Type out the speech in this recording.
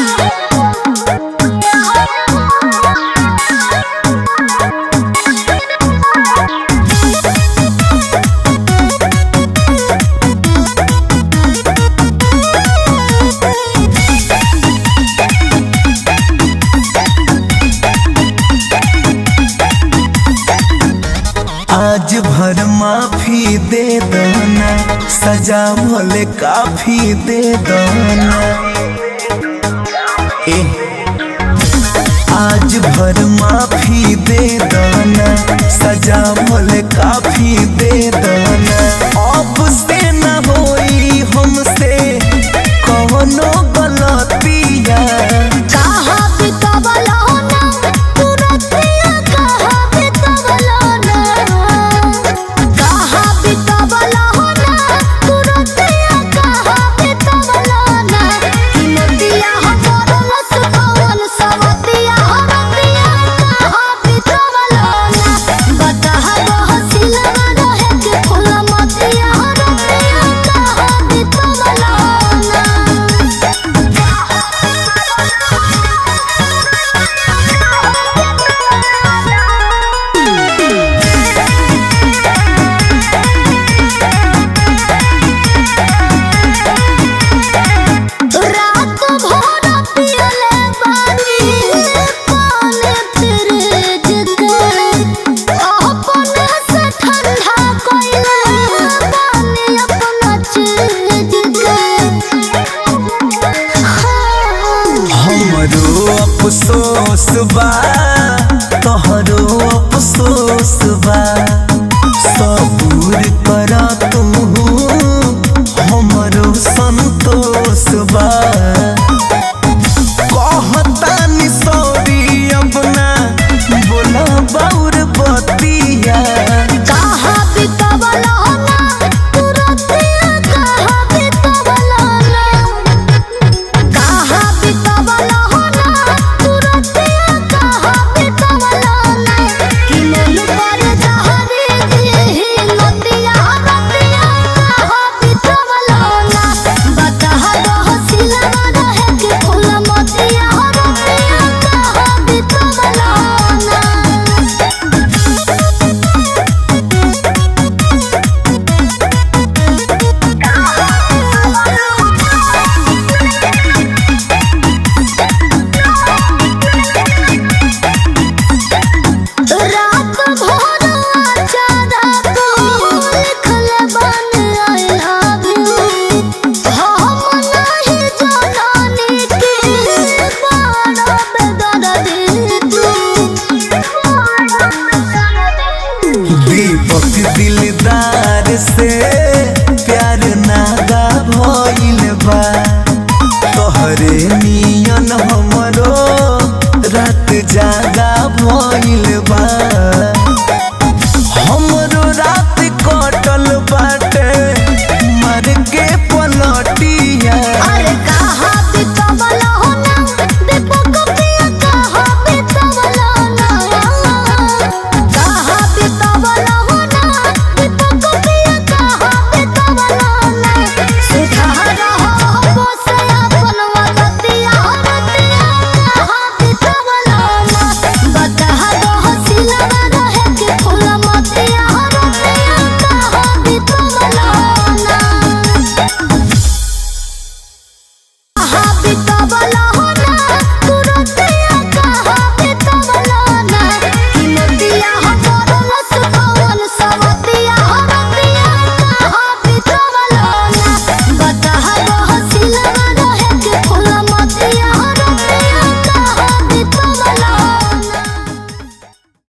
आज भर माफी दे दना सजा भले काफी दे दना ए आज भर माफी दे दना सजा भले काफी दे दना अब से न होई हमसे कौनो गलतिया कहाँ बितवलो ना तू रतिया कहाँ बितवलो ना कहाँ बितवलो ना तू रतिया कहाँ बितवलो ना कि नदिया हमर लसकवन सवतिया हरतिया कहाँ बितवलो ना बताहा बहसिलवा रहे के फूल मतिया हरतिया कहाँ बितवलो ना रात भर पियले बानी पानी फ्रिज के अपने से ठंडा कइले बानी अपना चीज के हमरो अफसोस बा